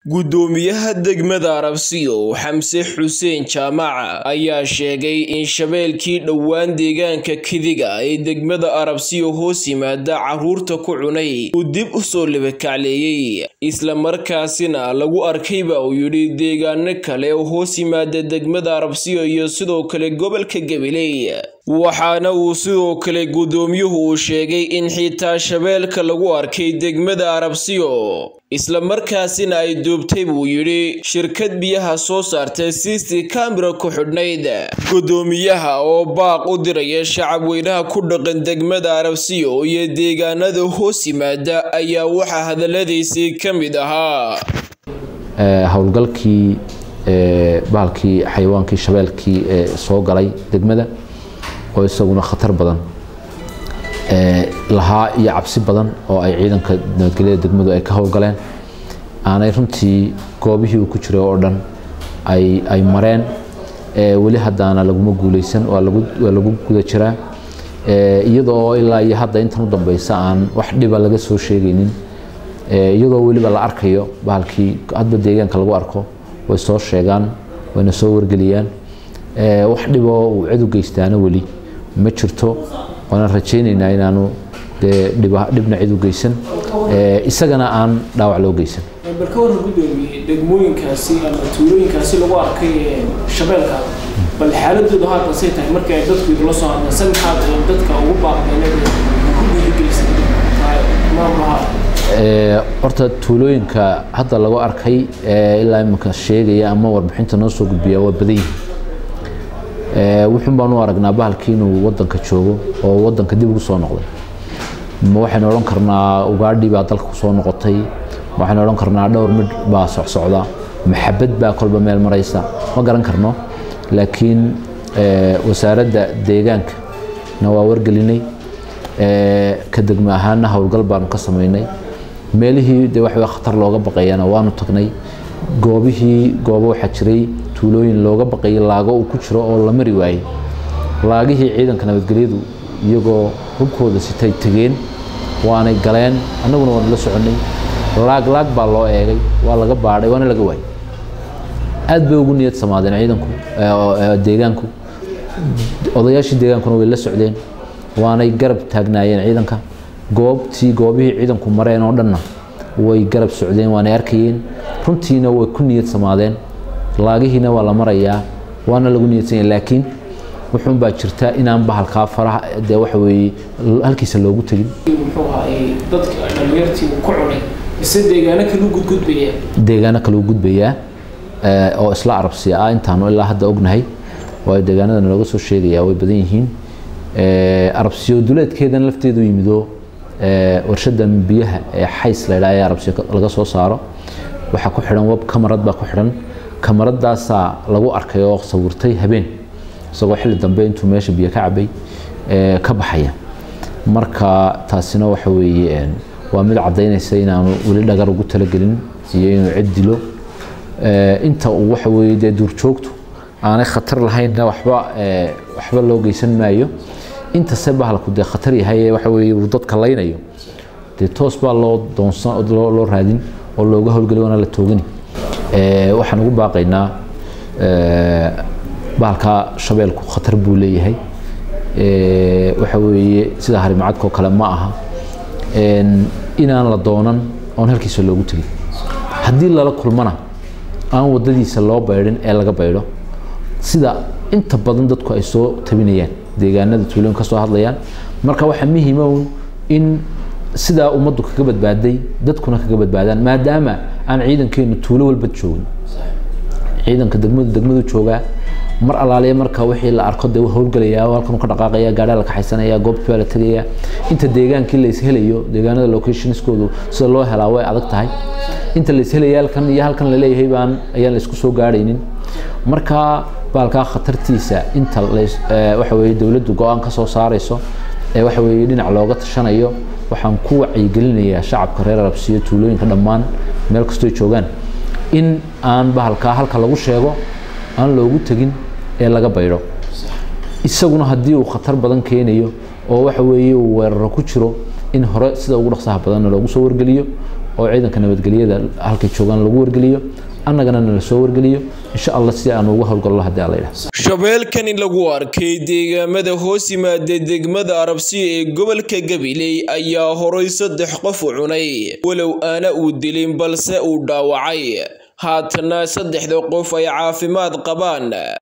Guddoomiyaha degmada Arabsiyo Xamse Xuseen Jaamac ayaa sheegay in shabeelkii dhowaan deegaanka Kidiga ee degmada Arabsiyo hoos yimaada carruurta ku cunay uu dib u soo labakacleeyay isla markaasina lagu arkayba uu yidhi deegaano kale oo hoos yimaada degmada Arabsiyo iyo sidoo kale gobolka Gabiley waxaana uu sidoo kale guddoomiyuhu uu sheegay in xitaa shabeelka lagu arkay degmada Arabsiyo isla markaasina ay duubtay buu yidhi shirkad biyaha soo saartay siisti kamira ku xidhnayd guddoomiyaha oo baaq u diraya shacab weynaha ku dhaqan degmada Arabsiyo iyo deegaanada hoos yimaada ayaa waxaa hadaladiisii ka mid ahaa howlgalkii bahalkii xayawaankii shabeelkii soo galay degmada oo isaguna khatar badan lahaa iyo cabsi badan oo ay ciidanka nabadgelyada degmadu ay ka howlgaleen aanay runtii goobihii uu ku jiray oo dhan ay mareen weli haddaana laguma guuleysan waa lagu guda jiraa iyadoo ilaa iyo hadda intan u dambeysa aan wax dhiba laga soo sheegaynin iyadoo weliba la arkayo bahalkii hadba deegaanka lagu arko way soo sheegaan wayna soo wargeliyaan wax dhiboo uu cid u geystaana weli ma jirto waana rajaynaynaa inaanu dee dhibna cid u geysan isagana aan dhaawac loo geysan bal ka waran guddoomiye degmooyinkaasi ama tuulooyinkaasi lagu arkay shabeelka bal xaaladooda haatan say tahay markii ay dadku idula soo hadleen se maxaad dadka ugu baaqdeen ku dhiirigelisay maamulaha horta tuulooyinka hadda lagu arkay ilaa iminka sheegaya ama warbixinta noo soo gudbiya waa badan yihin wuxuun baan u aragnaa bahalkii inuu wadanka joogo oo wadanka dib ugu soo noqday ma waxaynu odhan karnaa ugaadhi baa dalka kusoo noqotay waxaynu odhan karnaa dhowr midh baa socsocda maxabad baa kolba meel maraysa ma garan karno laakiin wasaaradda deegaanka na waa wargelinay ka degmo ahaana howlgal baanu ka samaynay meelihii de wax khatar looga baqayana waanu tagnay goobihii goobo waxaa jiray tuulooyin looga baqayay laago uu ku jiro oo la mari waayey laagihii ciidanka nabadgelyadu iyagoo hubkooda sitay tegeen waanay galeen annaguna waanu la soconnay laag laag baa loo eegay waa laga baadhay waana laga waayey aad bay ugu niyad samaadeen ciidanku deegaanku odayaashii deegaankuna way la socdeen waanay garab taagnaayeen ciidanka goobtii goobihii ciidanku mareen oo dhanna way garab socdeen waanay arkayeen runtiina way ku niyad samaadeen laagihiina waa la marayaa waana lagu niyadsanya laakiin wuxuun baa jirta inaan bahalkaa faraha dee waxa weeye halkiisa loogu tegin muxuu ahaayey dadka dhalinyartii uu ku cunay ise deegaano kale u gudgudbayaa deegaano kale u gudbayaa oo isla arabsiya ah intaanu ilaa hadda ognahay waayo deegaanadana looga soo sheegayaa way badan yihiin arabsiyo duleedkeedan lafteedu yimido warshadan biyaha ee xays la yidhaha ee arabsiyo laga soo saaro waxaa ku xidhan web kamarad baa ku xidhan kamaradaasaa lagu arkay oo sawirtay habeen isagoo xilli dambe intuu meesha biyo ka cabay ka baxaya marka taasina waxa weeye waa mid caddaynaysa inaanu weli dhagar ugu talagelin iyo inuu cid dilo inta uu waxa weeye dee duurjoogtu aanay khatar lahaynna waxba waxba loo geysan maayo intase bahalku dee khatar yahay waxa weeye uu dadka laynayo dee toos baa loo doonsan loo raadin oo looga howlgeli waana la toogani waxaan ugu baaqaynaa bahalka shabeelku khatar buu leeyahay waxa weeye sida harimacadkoo kale ma aha inaan la doonan oon halkiisa loogu tegin haddii lala kulmana aan wadadiisa loo baydhin ee laga baydho sida inta badan dadku ay soo tabinayaan deegaanada tuulooyin ka soo hadlayaan marka waxaa muhiima un in sidaa ummaddu kaga badbaaday dadkuna kaga badbaadaan maadaama aan ciidankeenu tuulo walba joogin ciidanka degmadu degmadu joogaa mar alaaliya marka wixii la arko dee howlgalayaa halkan ka dhaqaaqaya gaadhaa la kaxaysanaya goobtii baa la tegaya inta deegaankii la ishelayo deegaanada locationskoodu sida loo helaa way adag tahay inta la ishelaya halkan iyo halkan la leeyahay baan ayaan la isku soo gaadhaynin marka baalkaa khatartiisa inta waxa weeye dowladdu go-aan ka soo saarayso ee waxa weeye dhinac looga tashanayo waxaan ku wacyigelinayaa shacabka reer arabsiyo tuulooyinka dhammaan meel kastoo joogaan in aan bahalkaa halka lagu sheego aan loogu tegin ee laga baydho isaguna haddii uu khatar badan keenayo oo waxa weeye uu weeraro ku jiro in hore sida ugu dhaqsaha badanna loogu soo wargeliyo oo ciidanka nabadgelyada halkay joogaan lagu wargeliyo annagana nala soo wargeliyo insha allah si aan ugu howlgallo haddii alla yidhaha shabeelkani lagu arkay deegaamada hoos yimaada degmada arabsiya ee gobolka gabiley ayaa horay saddex qof u cunay walow aana uu dilin balse uu dhaawacay haatana saddexda qof ay caafimaad qabaan